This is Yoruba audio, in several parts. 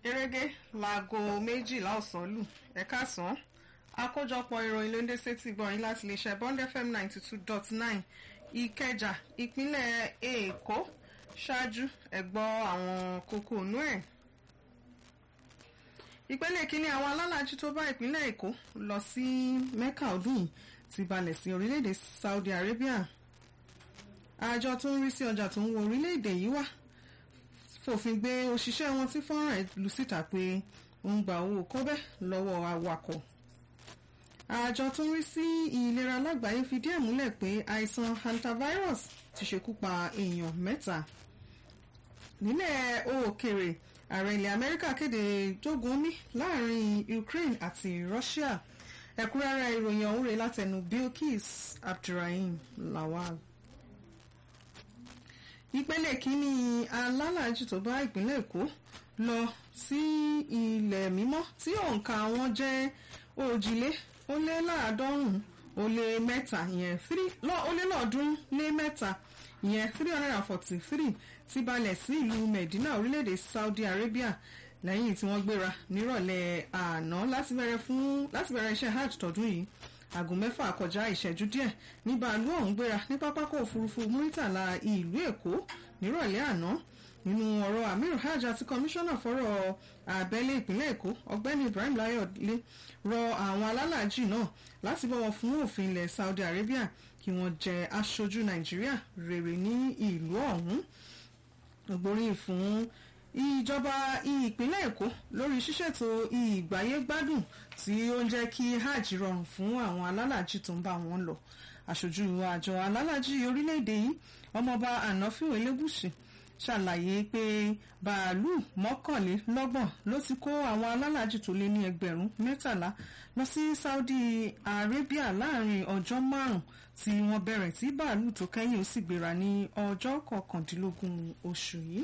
gẹ́gẹ́ láago méjìlá ọ̀sán lù ẹ̀ka sàn àkójọpọ̀ ìròyìn ló ń dé sétí gbọ̀nyìn láti lè ṣe bond fm ninety two dot nine ìkẹjà ìpínlẹ̀ èkó ṣáájú ẹ̀gbọ́ àwọn kókó inú ẹ̀. ìpele kínní àwọn alálàájú tó bá ìpínlẹ̀ èkó lọ sí mecca ọdún yìí ti balẹ̀ sí orílẹ̀-èdè saudi arabia àjọ tó ń rí sí ọjà tó ń wọ orílẹ̀-èdè yìí wá fòfin gbé òṣìṣẹ́ wọn tí fọ́nrán ẹ̀ lù síta pé ó ń gba owó kọ́bẹ́ lọ́wọ́ awakọ̀ àjọ tó ń rí sí ìlera lágbàáyé fìdí ẹ̀ múlẹ̀ pé àìsàn hantavirus ti ṣekú pa èèyàn mẹ́ta nílẹ̀ òkèèrè ààrẹ ilẹ̀ amẹ́ríkà kéde jogun omi láàrin ukraine àti russia ẹ̀kúnrẹ́rẹ́ ìròyìn ọ̀hún rèé látẹnu bilkis abdulrahim lawal ìpele kínní alálàájú tó bá ìpínlẹ̀ èkó lọ sí ilẹ̀ mímọ́ tí òǹkà wọn jẹ́ òjìlé ó lé láàádọ́rùn-ún ó lé mẹ́ta ìyẹn ó lé lọ́ọ̀ọ́dúnrún lé mẹ́ta ìyẹn three hundred and forty three ti balẹ̀ sí ìlú medina orílẹ̀-èdè saudi arabia lẹ́yìn tí wọ́n gbéra nírọ̀lẹ́ àná láti bẹ̀rẹ̀ fún láti bẹ̀rẹ̀ iṣẹ́ hajj tọdún yìí aago mẹ́fà kọjá ìṣẹ́jú díẹ̀ ní bàálù ọ̀hún gbéra ní pápákọ̀ òfurufú muritala ìlú èkó nírọ̀lẹ́ àná nínú ọ̀rọ̀ amir hajj àti kọmíṣánná fọ́rọ̀ abẹ́lé ìpínlẹ̀ èkó ọ̀gbẹ́ni ibrahim layọ̀dé rọ àwọn alálàájì náà láti bọ̀wọ̀ fún òfin ilẹ̀ saudi arabia kí wọ́n jẹ́ aṣojú nàìjíríà rere ní ìlú ọ̀hún ògbóríyìn fún ìjọba ìpínlẹ̀ èkó lórí ṣíṣètò ìgbáyégbádùn tí ó ń jẹ́ kí hajj rọrùn fún àwọn alálàájì tó ń bá wọn lọ aṣojú àjọ alálàájì orílẹ̀-èdè yìí ọmọọba ànáfíò elégùsì ṣàlàyé pé bàálù mọ́kànlélọ́gbọ̀n ló ti kó àwọn alálàájì tó lé ní ẹgbẹ̀rún mẹ́tàlá lọ sí saudi arabia láàrin ọjọ́ márùn-ún tí wọ́n bẹ̀rẹ̀ tí bàálù tó kẹ́yìn ó sì gbéra ní ọjọ́ kọkàndínlógún oṣù yìí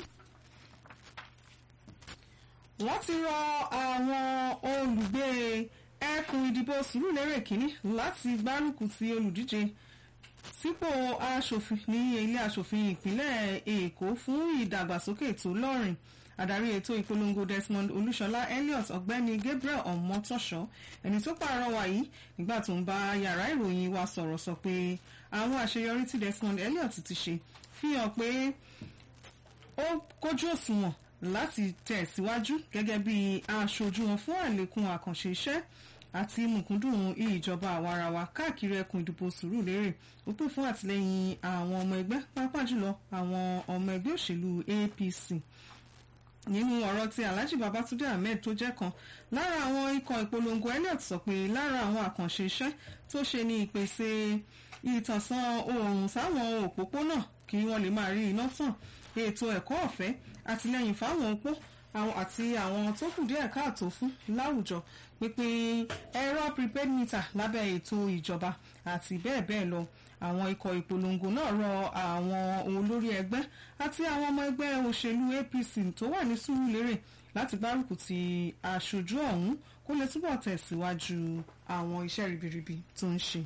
wọ́n ti rọ àwọn olùgbé ẹkùn ìdìbò sùúrùlérè kínní láti gbárùkù ti olùdíje sípò aṣòfin ní ilé aṣòfin ìpínlẹ̀ èkó fún ìdàgbàsókè tó lọ́rìn adarí ètò ìpolongo desmond olúṣọlá elliot ọ̀gbẹ́ni gabriel ọmọtọṣọ ẹni tó pàrọwà yìí nígbà tó ń bá yàrá ìròyìn wa sọ̀rọ̀ sọ pé àwọn àṣeyọrí tí desmond elliot ti ṣe fi hàn pé ó kójú òṣùwọ̀n láti tẹ̀síwájú gẹ́gẹ́ bí aṣojú wọn fún àlékún àkànṣe iṣẹ́ àti mùkúndùn ìjọba àwarawa káàkiri ẹkùn ìdìbò sùúrùlérè ó pè fún àtìlẹyìn àwọn ọmọ ẹgbẹ́ pàápàá jùlọ àwọn ọmọ ẹgbẹ́ òṣèlú apc nínú ọ̀rọ̀ tí alhaji babatunde ahmed tó jẹ́ kan lára àwọn ikọ̀ ìpolongo elliot sọ pé lára àwọn àkànṣe iṣẹ́ tó ṣe ní ìpèsè ìtànsán oòrùn sáwọn òpópónà kí wọ́n lè máa rí iná tàn ètò ẹ̀kọ́ ọ̀fẹ́ àtìlẹyìn fáwọn opó àti àwọn tó kù díẹ̀ káàtó fún láwùjọ pínpín ẹ̀rọ prepaid meter lábẹ́ ètò ìjọba àti bẹ́ẹ̀ bẹ́ẹ̀ lọ àwọn ikọ̀ ìpolongo náà rọ àwọn olórí ẹgbẹ́ àti àwọn ọmọ ẹgbẹ́ òṣèlú apc tó wà ní sùúrùlérè láti gbárùkù ti aṣojú ọ̀hún kó lè túbọ̀ tẹ̀síwájú àwọn iṣẹ́ ribiribi tó ń ṣe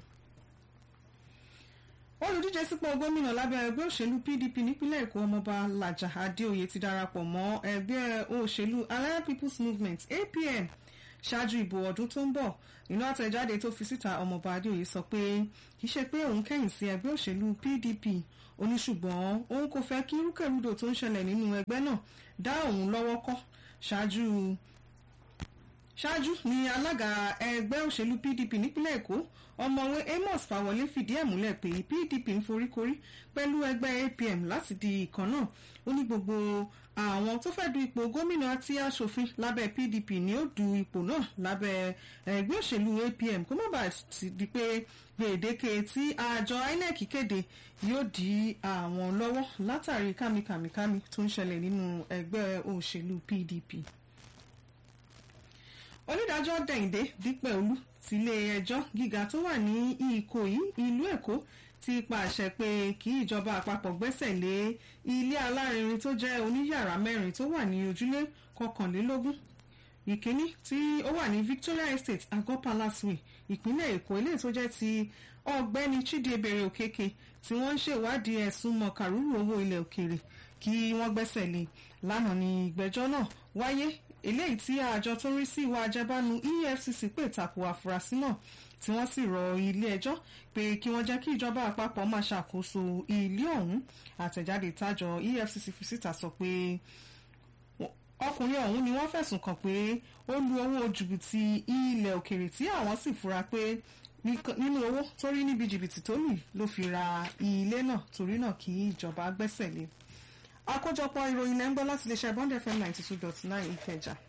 olùdíje sípò gómìnà lábẹ́ ẹgbẹ́ òṣèlú pdp nípínlẹ̀ èkó ọmọọba làjà adéoyè ti darapọ̀ mọ́ ẹgbẹ́ òṣèlú allied people's movement apm ṣáájú ìbò ọdún tó ń bọ̀ nínú àtẹ̀jáde tó fi síta ọmọọba adéoyè sọ pé kì í ṣe pé òun kẹ́yìn sí ẹgbẹ́ òṣèlú pdp oníṣùgbọ́n òun kò fẹ́ kí rúkèrúdò tó ń ṣẹlẹ̀ nínú ẹgbẹ́ náà dá òun lọ́wọ́ kọ́ ṣáájú ṣáájú ni alága ẹgbẹ́ òṣèlú pdp nípínlẹ̀ èkó ọmọwé amos fawọlé fìdí ẹ̀ múlẹ̀ pé pdp ń foríkorí pẹ̀lú ẹgbẹ́ apm láti di ìkan náà ó ní gbogbo àwọn tó fẹ́ du ipò gómìnà àti aṣòfin lábẹ́ pdp ni ó du ipò náà lábẹ́ ẹgbẹ́ òṣèlú apm kó má bàa di pé gbèdéke tí àjọ inec kéde yóò di àwọn lọ́wọ́ látàrí kàmìkàmìkàmì tó ń ṣẹlẹ̀ nínú ẹgbẹ́ òṣèlú pdp onídàájọ́ dẹ̀yìndé dípẹ́ olú tilé ẹjọ́ gíga tó wà ní ìkòyí ìlú èkó ti pàṣẹ pé kí ìjọba àpapọ̀ gbẹ́sẹ̀ lé ilé alárinrin tó jẹ́ oníyàrá mẹ́rin tó wà ní ojúlé kọkànlélógún ìkíní tí ó wà ní victoria estate agọ́ palace way ìpínlẹ̀ èkó eléyìí tó jẹ́ ti ọ̀gbẹ́ni chidiebere okeke tí wọ́n ń ṣèwádìí ẹ̀sùn mọ̀kàrúrù owó ilẹ̀ òkèèrè kí wọ́n gbẹ́sẹ̀ lé lánàá ní ìgbẹ́jọ́ náà wáyé eléyìí tí àjọ tó rí sí ìwà àjẹbánu EFCC pè tako àfúrásì náà tí wọ́n sì rọ ilé ẹjọ́ pé kí wọ́n jẹ́ kí ìjọba àpapọ̀ máa ṣàkóso ilé ọ̀hún àtẹ̀jáde tájọ EFCC fi síta sọ pé ọkùnrin ọ̀hún ni wọ́n fẹ̀sùn kàn pé ó lu owó jìbìtì ilẹ̀ òkèrè tí àwọn sì fura pé nínú owó tó rí níbi jìbìtì tó lù ló fi ra ilé náà torí náà kí ìjọba gbẹ́sẹ̀ lé àkójọpọ̀ ìròyìn lẹ́ńgbọ́ láti lè ṣe Bond FM ninety two dot nine Ìkẹjà.